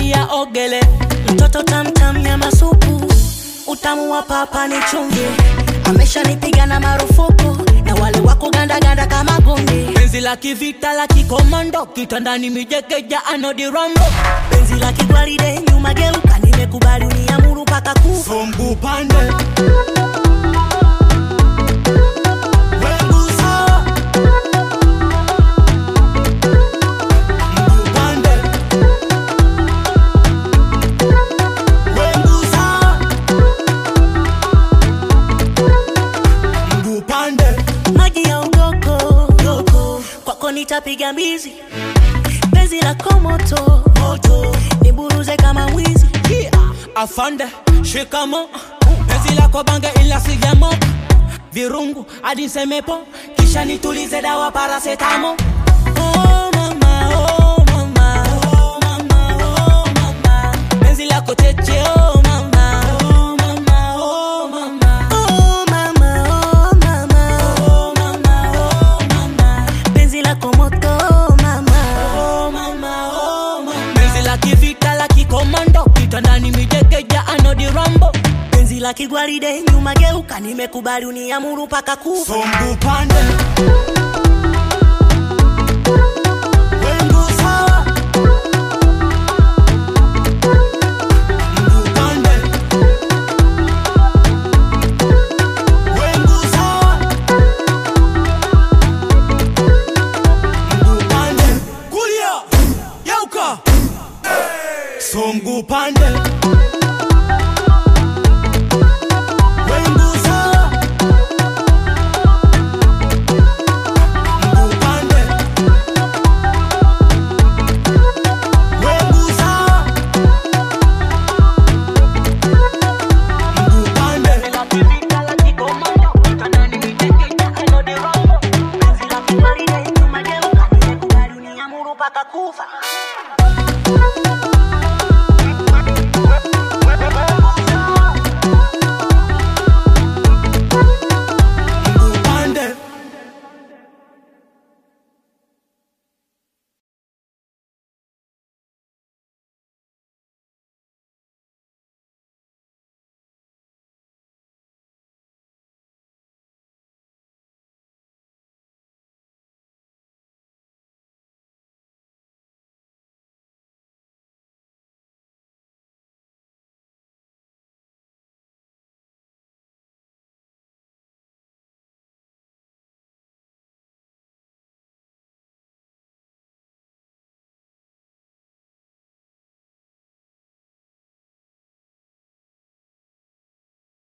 ingia ogele mtoto tamtam nyama supu utamu wa papa ni chumvi ameshanipiga na marufuku na wale wako gandaganda kama gundi penzi la kivita la kikomando kitandani mijekeja anodirambo penzi la kigwaride nyuma geuka nimekubali uniamuru mpaka kufa sombu pande Wegusa. Mguu pande. Wegusa. Mguu pande. maji ya ugoko goko kwako nitapiga mbizi penzi la komoto moto niburuze kama mwizi Yeah. afande shikamo penzi lako bange ila sijamo virungu hadi nsemepo kisha nitulize dawa parasetamo oh, mama, oh, mama, oh, mama, oh, mama. penzi lako cheche oh, mama, oh, mama, oh, mama. Oh, mama, oh, mama. Oh, mama, oh, mama. penzi la komoto mama Oh, mama, oh, mama. penzi la kivita la kikomando kitandani mijekeja anodirambo penzi la kigwaride nyuma geuka nimekubali uniamuru mpaka kufa sombu pande